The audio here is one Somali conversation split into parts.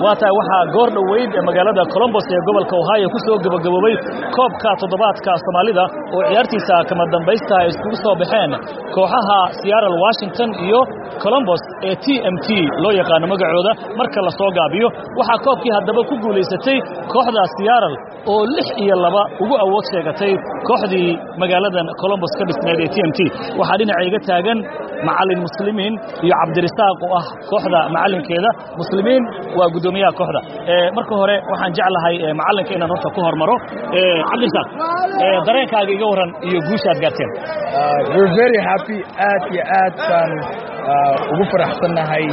waa tahay waxaa goor dhoweyd ee magaalada colombos ee gobolka ohio ku soo gebagaboobay koobka toddobaadka soomaalida oo ciyaartiisa kama dambaysta ay iskugu soo baxeen kooxaha seattle washington iyo colombos ee t m t loo yaqaano magacooda marka la soo gaabiyo waxaa koobkii haddaba ku guulaysatay kooxda seattle oo lix iyo laba ugu awood sheegatay kooxdii magaaladan colombos ka dhisnayd ee t m t waxaa dhinaca iga taagan macallin muslimiin iyo cabdirisaaq oo ah kooxda macallinkeeda muslimiin waa guddoomiyaha kooxda marka hore waxaan jeclahay macallinka inaan horta ku hormaro cabdirisaaq dareenkaaga iga warran iyo guushaad gaarteen we're very happy aad iyo aad baan ugu faraxsannahay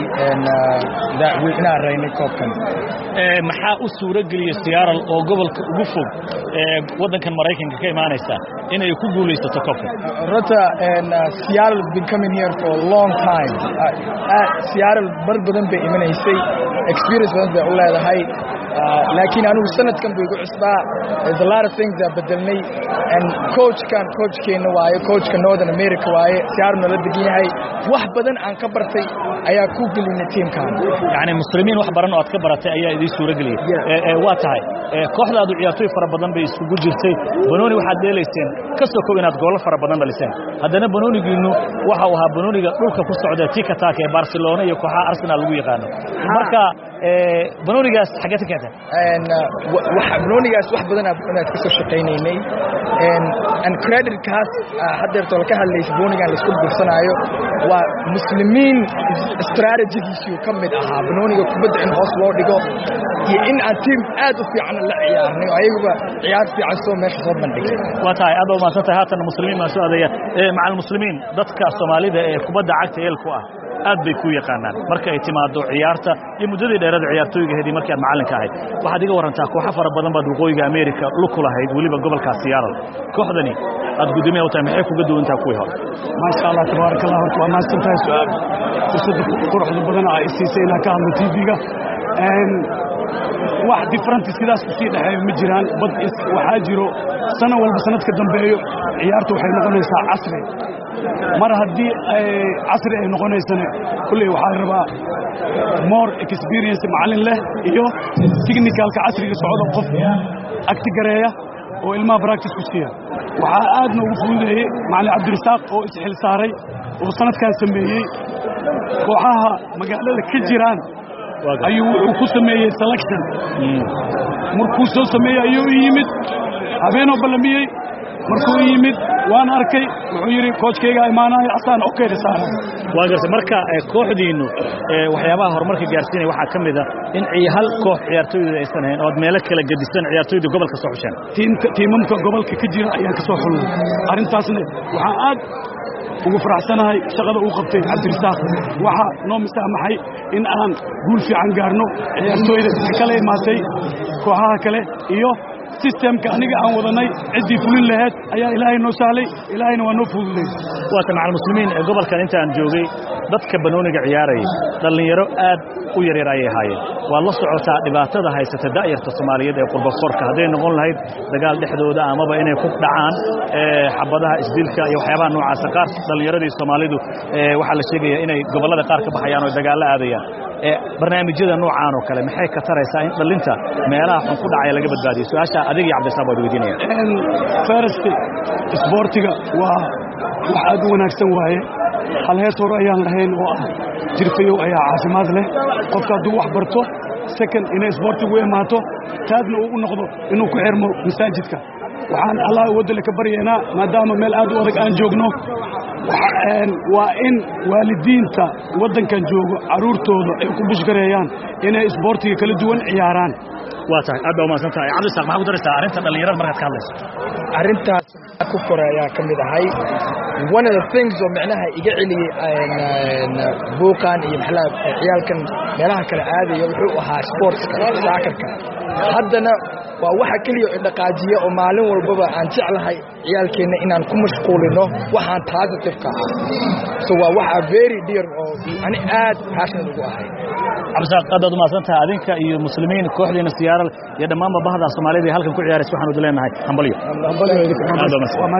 inaan raynay koobkan maxaa u suuro geliya seattle oo gobolka ugu fog waddankan maraykanka ka imaanaysa inay ku guulaysato koobkan runta seattle has been coming here for a long time seattle bar badan bay imanaysay experience badan bay u leedahay laakiin anigu sanadkan buu igu cusbaa there's a lot of things aa bedelnay and coachkan coachkeenna waaye coachka northern america waaye seattle nala degan yahay wax badan aan ka bartay ayaa ku gelinay tiimkan yacni muslimiin wax baran oo aad ka baratay ayaa idiin suuro geliyey waa tahay kooxdaadu ciyaartooy fara badan bay isugu jirtay banooni waxaad dheelayseen ka sokow inaad goolo fara badan dhaliseen haddana banoonigiinnu waxa uu ahaa banooniga dhulka ku socda tikataka ee barcelona iyo kooxaha arsenal lagu yaqaano marka banoonigaas xaggee ka keenteen banoonigaas wax badan inaad ka soo shaqaynaynay and creditkaas haddeerto laka hadlaysa banoonigan laisku bursanaayo waa muslimiin strategigiisuu ka mid ahaa banooniga kubadda in hoos loo dhigo iyo in aan tiim aad u fiicanna la ciyaarnay oo ayaguba ciyaar fiican soo meesha soo bandhigay waa tahay aad baa umahadsan tahay haatan muslimiin baan soo adeeya macal muslimiin dadka soomaalida ee kubadda cagta eelku ah aad bay ku yaqaanaan marka ay timaado ciyaarta iyo muddadii dheerada ciyaartooygaheedii markii aad macallinka ahayd waxaad iga warrantaa kooxo fara badan baad waqooyiga america luku lahayd weliba gobolka seattle kooxdani aad guddoomiya u tahay maxay kuga duwantaha kuwii hore maasha allah tabaaraka allah horta waa mahadsan tahay su-aal fursadda quruxda badan ay siisay inaan ka hadlo tv-ga wax differenti sidaas kusii dhexeeyo ma jiraan bad waxaa jiro sana walba sanadka dambeeyo ciyaarta waxay noqonaysaa casri mar haddii casri ay noqonaysana kulley waxaa rabaa more experience macallin leh iyo technicalka casriga socda qof agti gareeya oo ilmaha practice ku siiya waxaa aadna ugu fududeeyey macallin cabdirisaaq oo isxil saaray oo sanadkan sameeyey kooxaha magaalada ka jiraan ayuu wuxuu ku sameeyey selection markuu soo sameeyey ayuu u yimid habeenoo ballamiyey markuu u yimid waan arkay wuxuu yidhi koojkaygaa imaanayo asaan okeyda saaran waa gartay marka kooxdiinnu waxyaabaha horumarka gaarsiinaya waxaa ka mid a in hal koox ciyaartooyda aysan ahayn ood meelo kala gedisan ciyaartooyda gobolka soo xusheen tiimamka gobolka ka jira ayaan ka soo xulnay arrintaasna waxaa aad ugu faraxsanahay shaqada uu qabtay cabdirisaaq waxaa noo misaamaxay in aan guul fiican gaarno ciyaartooyda kala imaatay kooxaha kale iyo sistemka aniga aan wadanay ciddii fulin laheyd ayaa ilaahay noo sahlay ilaahayna waa noo fududay waata macal muslimiin ee gobolkan intaan joogay dadka banooniga ciyaarayay dhallinyaro aad u yaryar ayay ahaayeen waad la socotaa dhibaatada haysata da'yarta soomaaliyeed ee qurbafoorka hadday noqon lahayd dagaal dhexdooda amaba inay ku dhacaan xabadaha isdilka iyo waxyaabaha noocaasa qaar dhallinyaradii soomaalidu waxaa la sheegaya inay gobollada qaar ka baxayaan oo dagaallo aadayaan barnaamijyada noocaan oo kale maxay ka taraysaa in dhallinta meelaha xun ku dhacaya laga badbaadiyo su-aasha adig iyo cabdisaab waad weydiinaya farasti isboortiga waa wax aad u wanaagsan waaye hal hees hore ayaan lahayn oo ah jirfayow ayaa caafimaad leh qofka hadduu wax barto second inay isboortigu imaato taadna uu u noqdo inuu ku xirmo masaajidka waxaan allah waddale ka baryaynaa maadaama meel aad u adag aan joogno waa in waalidiinta waddankan joogo carruurtooda ay ku bushgareeyaan inay isboortiga kala duwan ciyaaraan waa tahay aad baa umahadsan tahay cabdisaaq maxaa ku daraysaa arrinta dhallinyarada markaad ka hadlayso arrintaas ku kore ayaa ka mid ahay one of the things oo micnaha iga celiyey buuqan iyo maxaa ciyaalkan meelaha kale aadaya wuxuu ahaa sportska saakarka haddana waa waxa keliya dhaqaajiya oo maalin walbaba aan jeclahay ciyaalkeenna inaan ku mashquulino waxaan positive-ka ah so waa waxa very dear oo ani aad passionate ugu ahay cabdisaaq aad baad umahadsan tahay adinka iyo muslimiin kooxdiina siyaaral iyo dhammaanba bahda soomaalida ee halkan ku ciyaaraysa waxaan udu leenahay hambalyo